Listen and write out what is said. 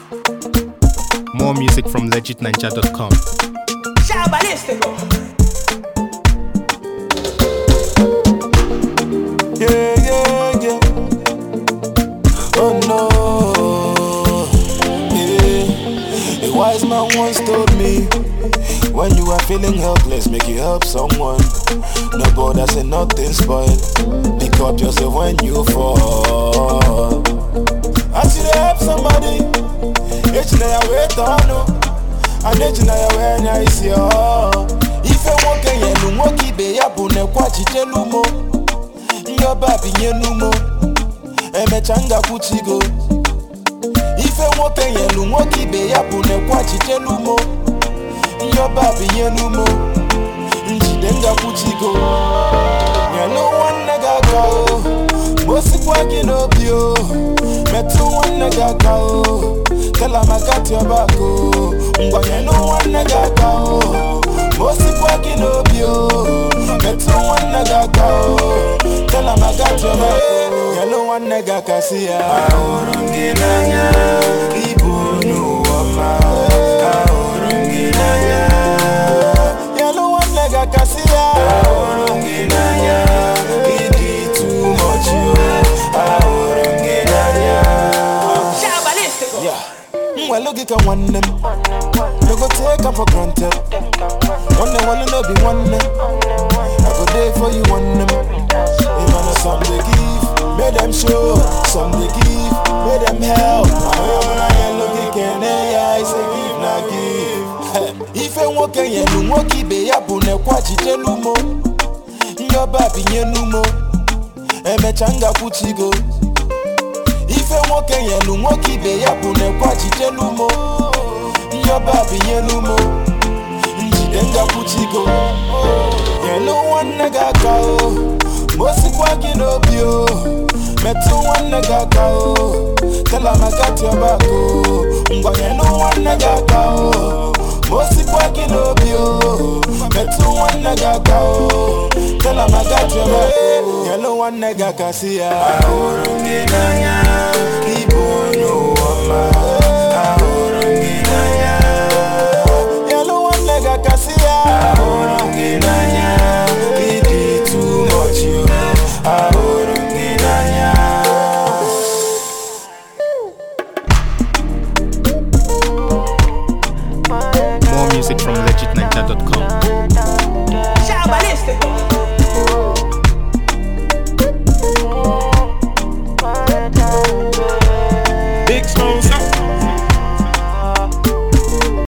More music from legitninja.com. Shabalístico. Yeah, yeah, yeah. Oh no. Yeah. A wise man once told me when you are feeling helpless, make you help someone. No borders and nothing spoiled. Pick up yourself when you fall. I should help somebody. It's now wait on I need na ya when I see oh. If I walk in you no walk be ya bu ne kwachi telumo. Your baby nyenumo. Emechanga kuchigo. Ife nwoke nyelu nwoke ibe ya bụ nekwa chitelumo Your baby nyenumo. Njide ngakwuchigo. Nyelu nwanne gị aka o. Mosikwa gị n'obi o. Metụ nwanne gị aka o. Tell am I got your back o. Ngwa nyelu nwanne gị aka o. Mosikwa gị n'obi o. Metụ nwanne gị aka o. Tell am I got your back o. Nyelu nwanne gị aka si ya. Ahụrụ m gị n'anya. Ibu n'ụwa ma. Ahụrụ m gị n'anya. Nyelu nwanne gị aka si ya. Ahụrụ m gị n'anya. Ịdị too much o. Ahụrụ m gị n'anya. Shabalístico. Yeah. Mwelo gị ka nwanne m No go take am for granted Nwanne nwanne no be nwanne I go dey for you nwanne m Even though some dey give Make them show Some dey give Make them help Ahụhụ na yellow gị kene ya Ise give na give Ife nwoke nyelu nwoke ibe ya bụ nekwa chitelumo Nyọba binyenumo Emecha ngakwuchigo ife nwoke nyelu nwoke ibe ya bụ nekwa chitelumo nyọba binyelumo njide ngakwuchigo nyelu nwanne gị aka o mosikwa gị n'obi o metụ nwanne gị aka o telamagatiọbako ngwa nyelu nwanne gị aka o mosikwa gị n'obi o metụ nwanne gị aka o telamagatiọbako nyelu nwanne gị aka si ya ahụrụ m gị n'anya